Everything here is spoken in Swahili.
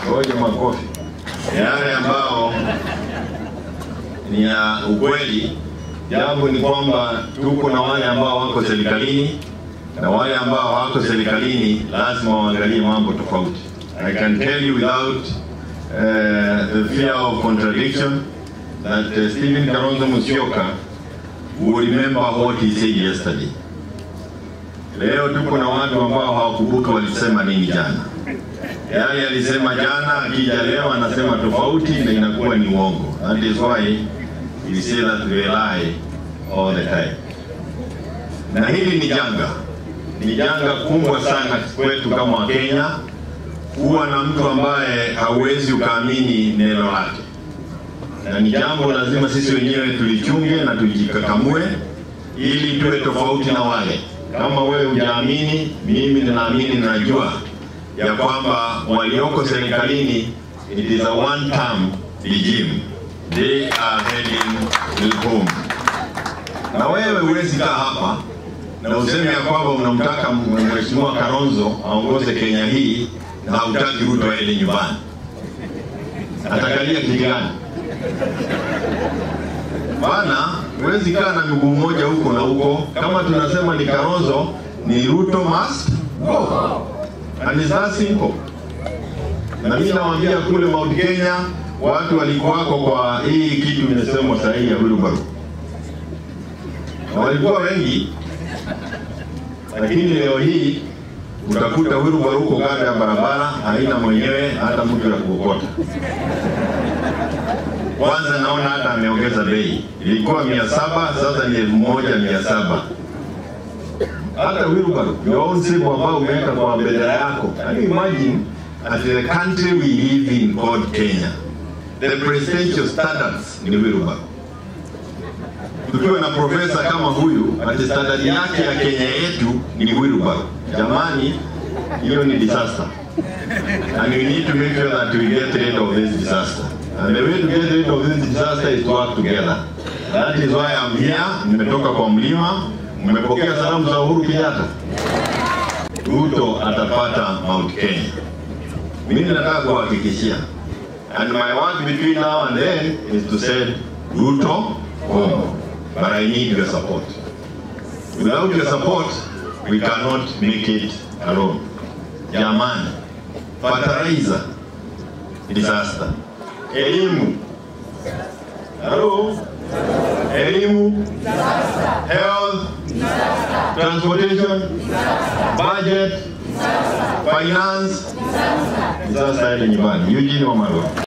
Ngoja makofi. Yale ambao ni ya ukweli, jambo ni kwamba tuko na wale ambao wako serikalini na wale ambao hawako serikalini lazima waangalie mambo tofauti. I can tell you without uh, the fear of contradiction that uh, Stephen Kalonzo Musyoka will remember what he said yesterday. Leo tuko na watu ambao hawakumbuka walisema nini jana. Yale alisema jana, akija leo anasema tofauti na inakuwa ni uongo. That is why we say that we lie all the time. Na hili ni janga, ni janga kubwa sana kwetu kama Wakenya kuwa na mtu ambaye hauwezi ukaamini neno lake, na ni jambo lazima sisi wenyewe tulichunge na tujikakamue ili tuwe tofauti na wale. Kama wewe hujaamini, mimi ninaamini, ninajua ya kwamba walioko serikalini it is a one term regime, they are heading home. Na wewe huwezi kaa hapa na useme ya kwamba unamtaka mheshimiwa Kalonzo aongoze Kenya hii na hautaki Ruto aende nyumbani. Atakalia kiti gani? Bana, huwezi kaa na miguu mmoja huko na huko. Kama tunasema ni Kalonzo, ni Ruto must go. And it's that simple. Na mimi nawaambia kule Mount Kenya watu walikuwako kwa hii kitu imesemwa sahihi ya Wilbaru, na walikuwa wengi, lakini leo hii utakuta Wilbaru huko kando ya barabara haina mwenyewe hata mtu ya kuokota. Kwanza naona hata ameongeza bei, ilikuwa mia saba sasa ni elfu moja mia saba hata wheelbarrow your own symbol ambao umeweka kwa bendera yako. Can you imagine at the country we live in called Kenya, the presidential standards ni wheelbarrow. Tukiwa na profesa kama huyu, ati standard yake ya Kenya yetu ni wheelbarrow. Jamani, hiyo ni disaster. And we need to make sure that we get rid of this disaster. And the way to get rid of this disaster is to work together. That is why I'm here. Nimetoka kwa mlima. Mmepokea salamu za Uhuru Kenyatta. Ruto atapata Mount Kenya. Mimi nataka kuhakikishia. And my work between now and then is to say Ruto home. But I need your support. Without your support, we cannot make it alone. Jamani, fertilizer disaster, elimu, hello, elimu, health, transportation, budget, finance, disaster ile nyumbani. Eugene Wamalwa.